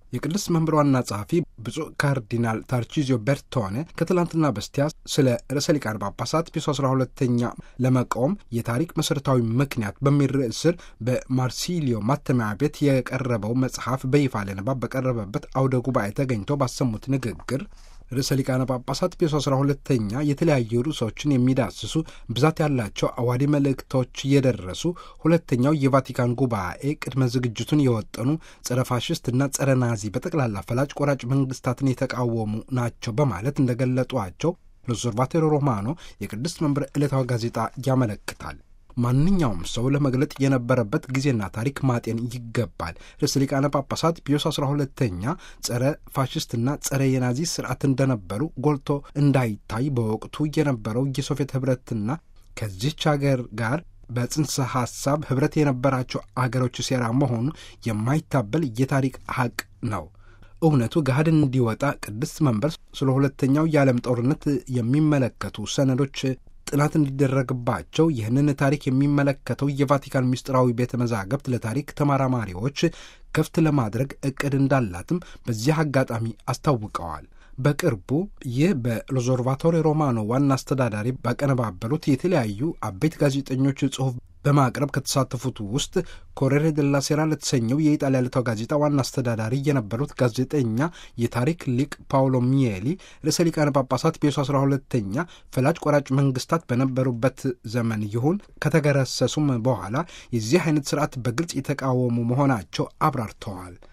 የቅዱስ መንበር ዋና ጸሐፊ ብፁዕ ካርዲናል ታርቺዚዮ ቤርቶኔ ከትላንትና በስቲያ ስለ ርዕሰ ሊቃነ ጳጳሳት ፒዮስ 12ተኛ ለመቃወም የታሪክ መሠረታዊ ምክንያት በሚል ርዕስ ስር በማርሲሊዮ ማተሚያ ቤት የቀረበው መጽሐፍ በይፋ ለንባብ በቀረበበት አውደ ጉባኤ ተገኝተው ባሰሙት ንግግር ርዕሰ ሊቃነ ጳጳሳት ፒዮስ 12ተኛ የተለያዩ ርዕሶችን የሚዳስሱ ብዛት ያላቸው አዋዲ መልእክቶች እየደረሱ ሁለተኛው የቫቲካን ጉባኤ ቅድመ ዝግጅቱን የወጠኑ ጸረ ፋሽስትና ጸረ ናዚ በጠቅላላ ፈላጭ ቆራጭ መንግስታትን የተቃወሙ ናቸው በማለት እንደገለጧቸው ሎዞርቫቴሮ ሮማኖ የቅድስት መንበር ዕለታዊ ጋዜጣ ያመለክታል። ማንኛውም ሰው ለመግለጥ የነበረበት ጊዜና ታሪክ ማጤን ይገባል። ርዕሰ ሊቃነ ጳጳሳት ፒዮስ 12ተኛ ጸረ ፋሽስትና ጸረ የናዚ ስርዓት እንደነበሩ ጎልቶ እንዳይታይ በወቅቱ የነበረው የሶቪየት ህብረትና ከዚች ሀገር ጋር በጽንሰ ሐሳብ ህብረት የነበራቸው አገሮች ሴራ መሆኑ የማይታበል የታሪክ ሀቅ ነው። እውነቱ ገሃድ እንዲወጣ ቅድስት መንበር ስለ ሁለተኛው የዓለም ጦርነት የሚመለከቱ ሰነዶች ጥናት እንዲደረግባቸው ይህንን ታሪክ የሚመለከተው የቫቲካን ምስጢራዊ ቤተ መዛግብት ለታሪክ ተመራማሪዎች ክፍት ለማድረግ እቅድ እንዳላትም በዚህ አጋጣሚ አስታውቀዋል። በቅርቡ ይህ በሎዞርቫቶሪ ሮማኖ ዋና አስተዳዳሪ ባቀነባበሩት የተለያዩ አበይት ጋዜጠኞች ጽሑፍ በማቅረብ ከተሳተፉት ውስጥ ኮሬሬ ደላ ሴራ ለተሰኘው የኢጣሊያ ዕለታዊ ጋዜጣ ዋና አስተዳዳሪ የነበሩት ጋዜጠኛ የታሪክ ሊቅ ፓውሎ ሚየሊ ርዕሰ ሊቃነ ጳጳሳት ፒዮስ 12ተኛ ፈላጭ ቆራጭ መንግስታት በነበሩበት ዘመን ይሁን ከተገረሰሱም በኋላ የዚህ አይነት ስርዓት በግልጽ የተቃወሙ መሆናቸው አብራርተዋል።